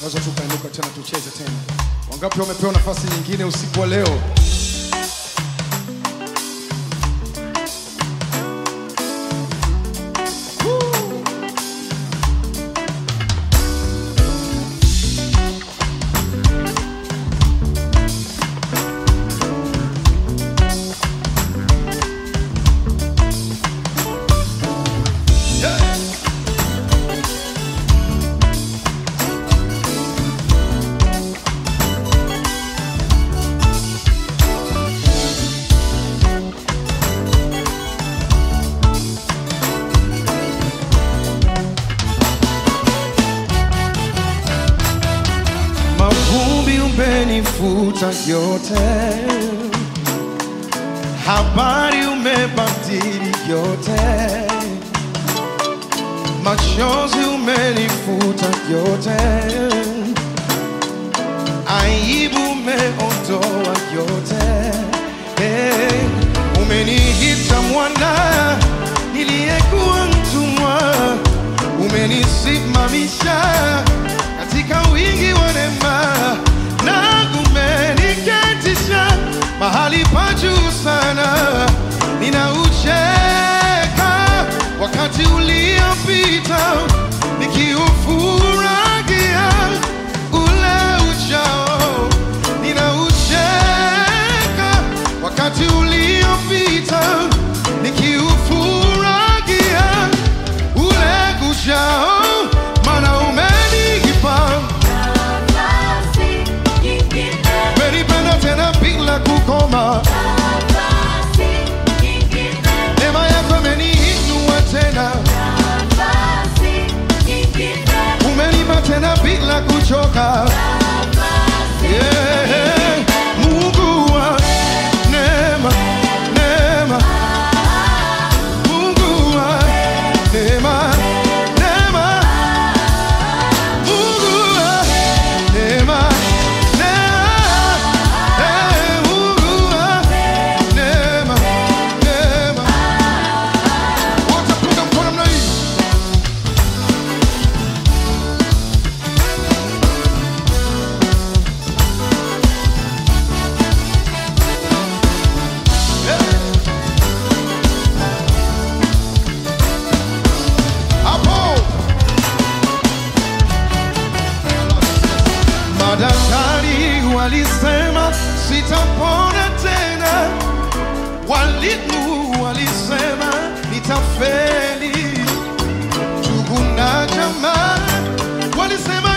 Unaweza tukainuka tena tucheze tena. Wangapi wamepewa nafasi nyingine usiku wa leo? Mavumbi umenifuta yote, habari umebadili yote, machozi umenifuta yote, aibu umeondoa yote. Hey, umeniita mwana niliyekuwa mtumwa, umenisimamisha katika wingi wa neema na umeniketisha mahali pa juu sana. Ninaucheka wakati uliopita nikiufurahia ule ujao. Ninaucheka wakati uliopita nikiufurahia ule ujao, maana umenipa umenipenda tena bila kukoma. Neema yako imeniinua tena, umenipa tena bila kuchoka. Yeah. Mungu wa neema, neema. Mungu wa neema, neema. Mungu wa neema, neema. Eh, Mungu wa neema, neema. Wote punga mkono namna hii. Hapo madaktari walisema sitapona tena, walimu walisema nitafeli, ndugu na jamaa walisema